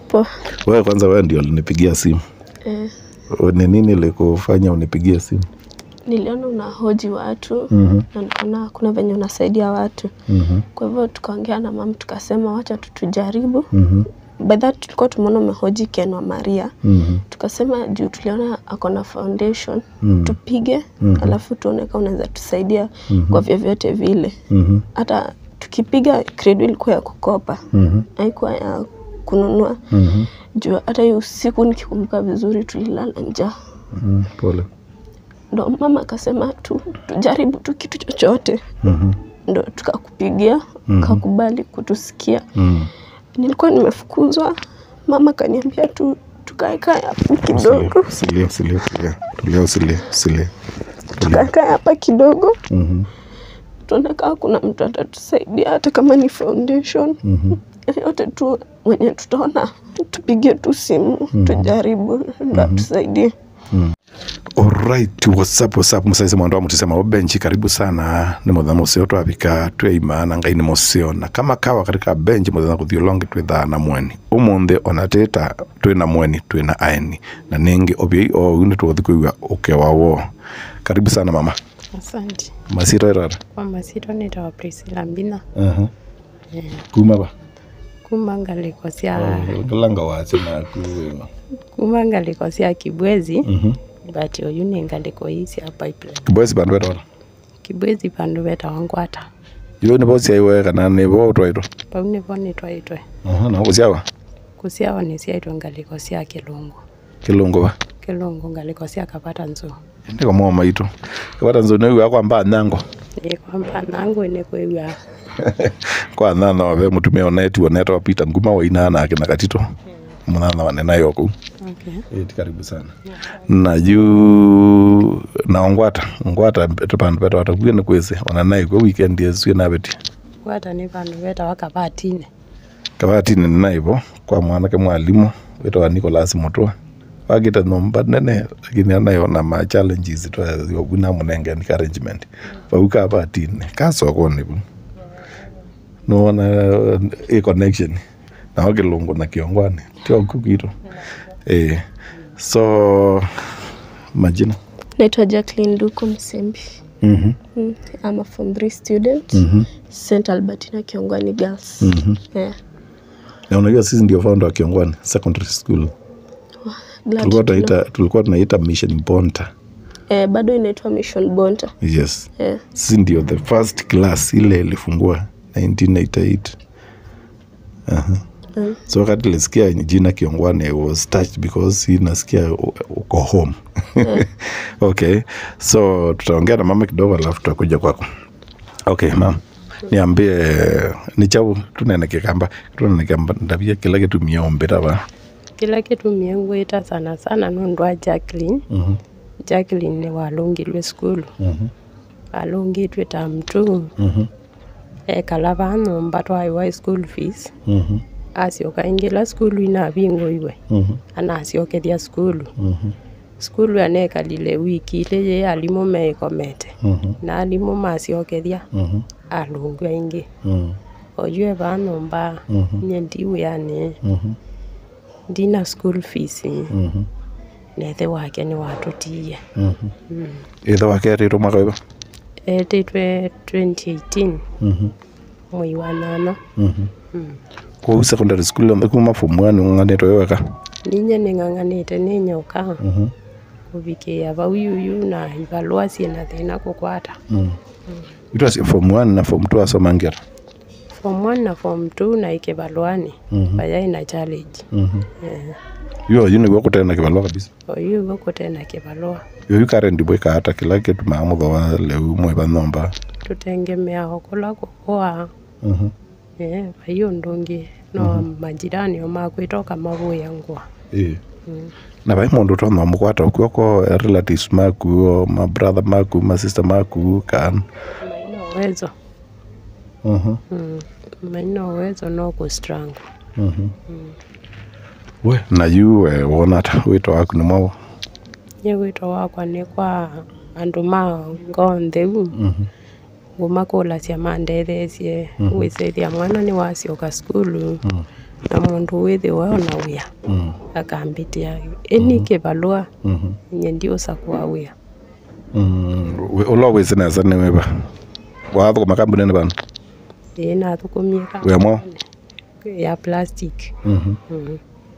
Poa. Wewe kwanza, wewe ndio ulinipigia simu. Eh, Ni nini likufanya unipigie simu? niliona unahoji watu Mhm. na nikaona kuna venye unasaidia watu, Mhm. kwa hivyo tukaongea na mama tukasema wacha tu tujaribu. Mhm. By that tulikuwa tumeona umehoji Ken wa Maria, Mhm. tukasema juu tuliona ako na foundation Mhm. tupige, Mhm. alafu tuone kama unaweza tusaidia Mhm. kwa vyovyote vile. Mhm. Hata tukipiga credo ilikuwa ya kukopa, Mhm. haikuwa ya kununua Mhm. juu hata hiyo usiku nikikumbuka vizuri tulilala njaa Mhm. Pole. ndo mama akasema tu tujaribu tu kitu chochote Mhm. ndo tukakupigia Mhm. kakubali kutusikia Mhm. nilikuwa nimefukuzwa mama kaniambia tu tukaekae hapo Usilie, kidogo usilie, usilie, usilie. Tulia, usilie, usilie. Tulia. tukaekae hapa kidogo Mhm. tuone kama kuna mtu atatusaidia hata kama ni foundation Mhm. yote tu mwenye tutaona tupigie tu simu tujaribu ndo atusaidie Alright, what's up, what's up musaise mwandu wa mutisema obenchi karibu sana ni mutha museo twavika tweimana ngai ni museo na kama kawa katika benchi mutha kuthio longi twithaa na mweni umuthi ona tita twina mweni twina aeni na ningi obiai ou ni twothi kuigua ukewa wo karibu sana mama Asante. masiro irara Kwa masito nitawa Priscilla Mbina. uh-huh. Eh, kuma ba kuma ngaliko cia langa wache naku kuma ngaliko cia Kibwezi Mhm. but uyu ni ngaliko hii cia pipeline. kibosi bandu betwara Kibwezi pandu betawa ngwata. iwe ni bosi aiwe kana ni bo utwaitwo Pau nivo nitwaitwe uh-huh. na guciawa kuciawa ni ciaitwe ngaliko cia Kilungu. kilungu ba Kilungu ngaliko cia Kapata Nzu. ndiko mo maitu kabata nzoni iwa kwamba nyango Ni kwamba nangu ni kwiwa kwa nana wabe mutumia oneti oneta wapita nguma wainana ake na katito munana wanena yoku okay. eti karibu sana na juu na ongwata ngwata pandu peta watakuye ni kwese onanai kwe weekend yesu na beti Ngwata ni pandu betawa Kabatine. kabati ni naibo kwa mwanake mwalimu wetwa Nicholas Mutwa wagita nomba nene lakini anayona ma challenges to yobuna munenge ni arrangement bauka batine kasokoni bu nona e connection na wakilungu na kiongwani tio kukito eh so majina naitwa Jacqueline Duko Msembi mhm Mm, I'm a form 3 student mhm St. Albertina Kiongwani Girls. mhm Yeah. na unajua sisi ndio founder wa Kiongwani secondary school Glad tulikuwa to know. tunaita tulikuwa tunaita mission bonta Eh, bado inaitwa Mission Bonta. yes Yeah. sisi ndio the first class ile ilifungua 1988 Aha. Mm. so wakati ilisikia jina kiongwane I was touched because hii nasikia u- uko home okay so tutaongea na mama kidogo alafu tutakuja kwako okay mam niambie ni chau tunenekekamba tunenekamba ndavia kila kitu miombera va Kila kitu miengwita sana sana nundu wa Jacqueline. Mhm, Jacqueline ni walungilwe skulu. mhm, alungitwe tam tu mhm, ekala vanumba twaiwa school fees mhm, acioka ingila skulu inavingoiwe mhm, anaciokethia skulu mhm, skulu anekalile wiki ile ye alimu meikomete mhm, na alimu maciokethia mhm, alungu aingi mhm, oyue vanumba Mhm. nye ndiwiani mhm, ndina school fees mhm, nethe wake ni watutiie mhm. ithe wake arirwo mwaka wiva etitwe 2018 Mhm, mwei wa nana mhm. kuu secondary school yonthe kuma form one ung'ang'anĩtwo wĩ wega ninye ning'ang'anite ninyoka Mhm, kuvikia vau yuyu na ivalua ciina thina kukwata mhm. itwacio form one na form two asomangĩra form 1 na form 2 na ikivaluani Mhm. vaya ina challenge Eh, yo yu nĩguo kũtena kĩbalua kabisa oyu gukutena kivalua yo yu current bwĩka hata kila kĩtu maa mũthoa leu mwĩva nomba tutengemeaho kula kukua Mhm, eh, vaiyo ndungi no majirani omakwitoka mavuya ngwa ĩĩ. na vai mũndũ twathoma mũkwata ũkuoko relatives maku o mabrother maku masister maku kan maina uwezo Mhm, mm. maina uwezo no kustrangu mhm. we na yu eh, wona ata wĩtwa waku nĩ mwao nye wito wakwa ni kwa andu ma ngontheu Mhm, nguma kula cia mandethesie gwicithia mwana ni wacioka skulu na mundu withiwa ona wia mm. akambitia ini kibalua mhm. nye ndiosa kwa wia Mm. We- ulo wisinesa niwiva wathukuma kambunini vanu ii nathukumie wemo ya plastic Mhm. Mhm.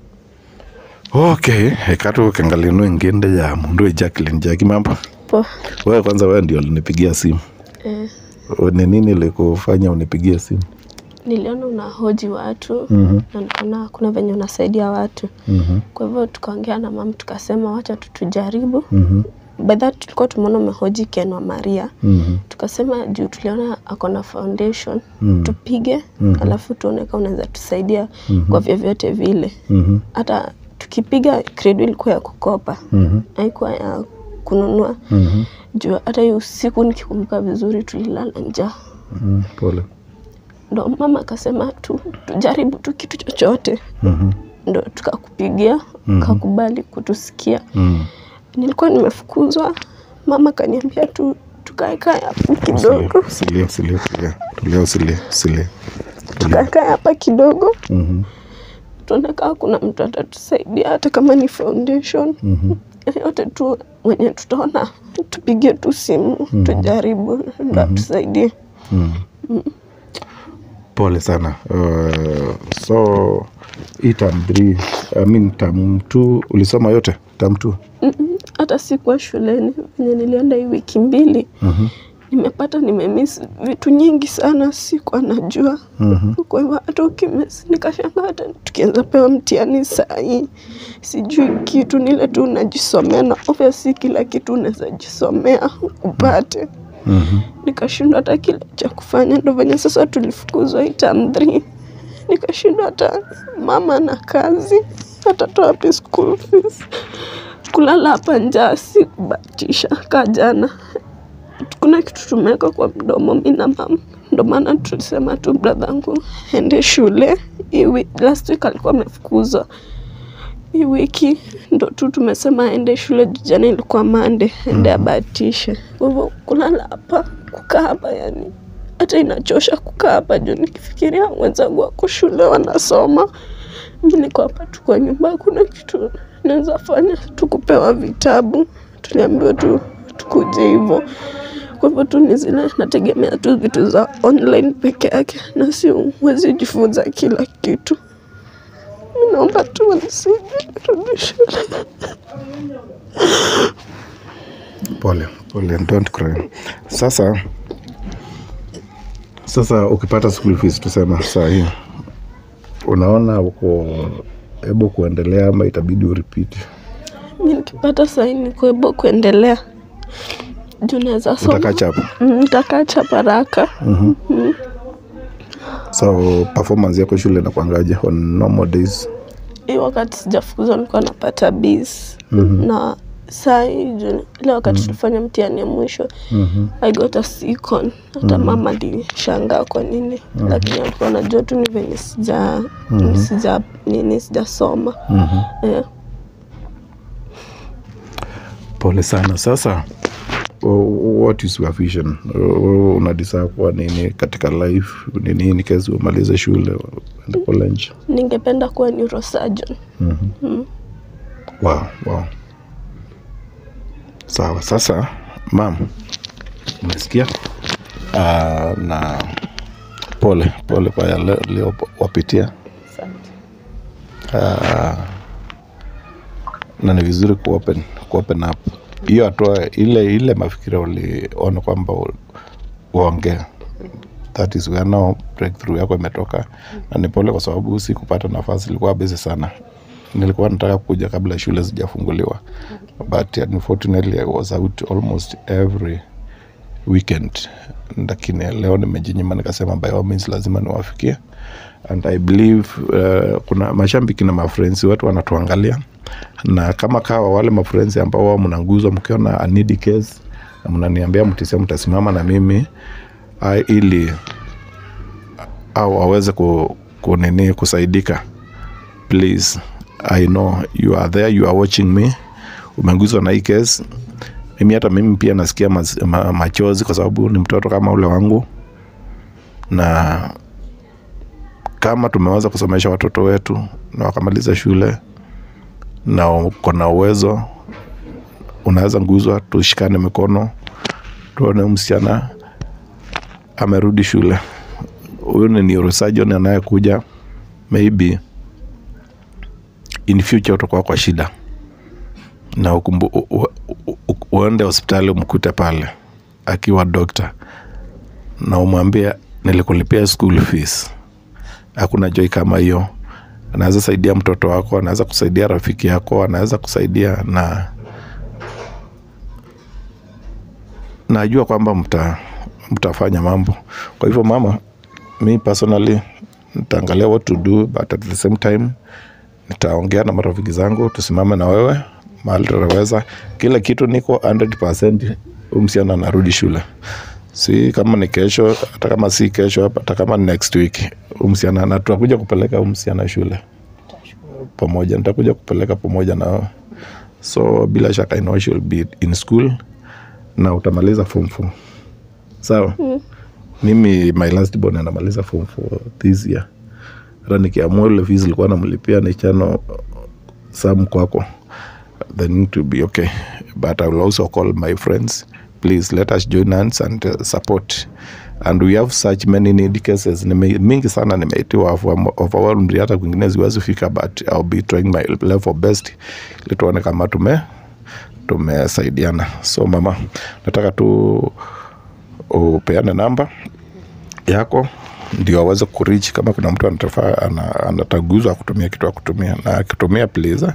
okay ikatu kengalinu inginde ya mundu we Jacqueline Jackie mambo po wewe kwanza wewe ndio ulinipigia simu eh, ni nini ilikufanya unipigie simu niliona unahoji watu Mhm. na nikaona kuna venye unasaidia watu Mhm. kwa hivyo tukaongea na mama tukasema wacha tu tujaribu Mhm. by that tulikuwa tumeona umehoji Ken wa Maria Mhm. tukasema juu tuliona ako na foundation Mhm. tupige Mhm. alafu tuone kama unaweza tusaidia Mhm. kwa vyovyote vile Mhm. hata tukipiga credo ilikuwa ya kukopa Mhm. haikuwa ya kununua Mhm. juu hata hiyo usiku nikikumbuka vizuri tulilala njaa Mhm. pole ndo mama akasema tu tujaribu tu kitu chochote Mhm. ndo tukakupigia Mhm. kakubali kutusikia Mhm. nilikuwa nimefukuzwa mama kaniambia tu tukaekae hapo Usilie, kidogo usilie, usilie, tulia. Tulia, usilie, usilie. Tulia. tukaekae hapa kidogo Mhm. tuone kama kuna mtu atatusaidia hata kama ni foundation Mhm. yote tu mwenye tutaona tupige tu simu tujaribu ndo atusaidie Mhm. pole sana uh, so hii tam three, I mean tam two ulisoma yote tam two Mm-mm, hata sikuwa shuleni venye nilienda hii wiki mbili Mhm. nimepata nimemis vitu nyingi sana sikuwa najua Mhm. kwa hivyo hata ukimis nikashanga hata tukianza pewa mtihani sahii sijui kitu nile tu unajisomea na obviously kila kitu unaweza jisomea upate Mhm. nikashindwa hata kile cha kufanya ndo venye sasa tulifukuzwa hii term three nikashindwa hata mama na kazi atatoa wapi school fees kulala hapa njaa si kubatisha ka jana kuna kitu tumeweka kwa mdomo mi na mama ndo maana tulisema tu bradhangu ende shule hii wi- last week alikuwa amefukuzwa hii wiki ndo tu tumesema aende shule juu jana ilikuwa mande ende abatishe kwa hivyo kulala hapa kukaa hapa yani hata inachosha kukaa hapa juu nikifikiria wenzangu wako shule wanasoma mi niko hapa tu kwa nyumba kuna kitu naweza fanya tukupewa vitabu tuliambiwa tu tukuje hivyo kwa hivyo tu ni zile nategemea tu vitu za online peke yake na si huwezi jifunza kila kitu mi naomba tu wanisaidie nirudi shule pole pole don't cry sasa sasa ukipata school fees tusema saa hii unaona uko hebu kuendelea ama itabidi urepeat mi nikipata sahii nikuebo kuendelea juu naweza soma utakachapa Mm, nitakaa chapa haraka so performance yako shule nakwangaje on normal days hii wakati sijafukuzwa nilikuwa napata bis na saa hii juu ile wakati tulifanya mtihani ya mwisho Mhm. I got a second hata mama alishangaa kwa nini lakini alikuwa najua tu ni venye sija sija nini sijasoma Mhm. eh. pole sana sasa o- what is your vision O- unadisa kuwa nini katika life ni nini kezi umalize shule uende college ningependa kuwa neurosurgeon wow, wow. sawa sasa mam umesikia uh, na pole pole kwa yale uliowapitia Asante. uh, na ni vizuri kuopen, kuopen up hiyo hatua ile ile mafikira uliona kwamba u- uongee that is where now breakthrough yako imetoka na ni pole kwa sababu si kupata nafasi ilikuwa busy sana nilikuwa nataka kuja kabla shule zijafunguliwa but unfortunately I was out almost every weekend lakini leo nimejinyima nikasema by all means lazima niwafikie and i believe uh, kuna mashambiki na mafrensi watu wanatuangalia na kama kawa wale mafrensi ambao wao mnanguzwa mkiona a needy case na mnaniambia mtisia mtasimama na mimi uh, ili au aweze ku, kunini kusaidika please i know you are there you are watching me umeguzwa na hii case mimi hata mimi pia nasikia maz, ma, machozi kwa sababu ni mtoto kama ule wangu na kama tumeweza kusomesha watoto wetu na wakamaliza shule na uko na uwezo unaweza nguzwa tushikane mikono tuone msichana amerudi shule huyu ni neurosurgeon anayekuja maybe in future utakuwa kwa shida na ukumbu, u, u, u, uende hospitali umkute pale akiwa dokta na umwambie nilikulipia school fees hakuna joi kama hiyo anaweza saidia mtoto wako anaweza kusaidia rafiki yako anaweza kusaidia na najua kwamba mta, mtafanya mambo kwa hivyo mama mi personally nitaangalia what to do but at the same time nitaongea na marafiki zangu tusimame na wewe mahali tutaweza kila kitu niko 100% huyu msichana anarudi shule si kama ni kesho hata kama si kesho hata kama ni next week huyu msichana na tutakuja kupeleka huyu msichana shule pamoja nitakuja kupeleka pamoja na wewe so bila shaka I know she'll be in school na utamaliza form 4 sawa mimi my last born anamaliza form 4 this year hata nikiamua ile fees ilikuwa namlipia ni chano sam kwako then it will be okay but i will also call my friends please let us join hands and uh, support and we have such many need cases Nime, mingi sana nimeitiwa of- overwhelmed hata kwingine ziwezi fika but I'll be trying my level best ili tuone kama tume tumesaidiana so mama nataka tu upeane namba yako ndio aweze kurich kama kuna mtu anatafa ana, anataguzwa kutumia kitu akutumia na akitumia please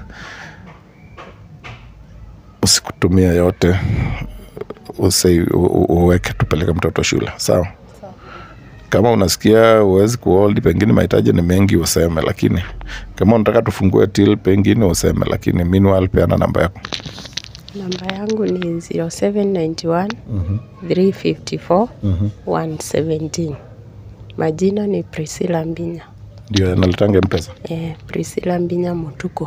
usikutumia yote usi, u- u- uweke tupeleke mtoto shule sawa kama unasikia uwezi kuhold pengine mahitaji ni mengi useme lakini kama unataka tufungue till pengine useme lakini meanwhile peana namba yako Namba yangu ni 0791 354 117. Majina ni Priscilla Mbinya. ndio nalitange mpesa Eh, Priscilla Mbinya Mutuko.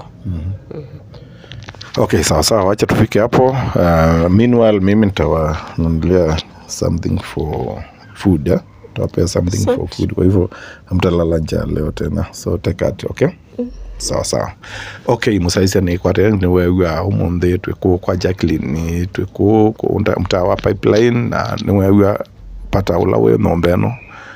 okay sawa sawa wacha tufike hapo uh, meanwhile mimi nitawanunulia something for food eh? tawapea something for Asante. food kwa hivyo hamtalala njaa leo tena so take it okay sawa sawa okay musaisia nikwate niwegua umuthi twiku kwa jacklin twiku mtaa wa pipeline na niwegua pata ula wi nomba ino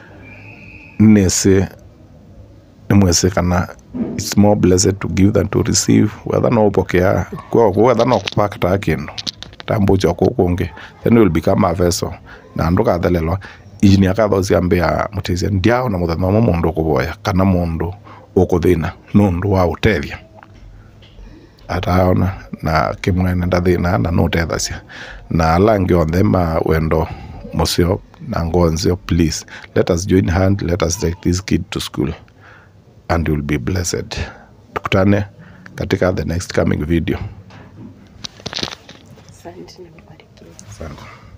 nisi nimwisi kana it's more blessed to give than to receive whether no upokea kwa whether no kupakta kindu tambucho kukungi then will become a vessel na andu kathelelwa ijini akatho ciambia mutithia ndiao na muthenya umwe mundu ukuvoya kana mundu ukuthina nundu wa utethia ataona na kimwene ndathina na nutethacia na ala angi onthe ma wendo mucio na ngonzio please let us join hand let us take this kid to school and you'll be blessed tukutane katika the next coming video Asante na mbarikiwe. asante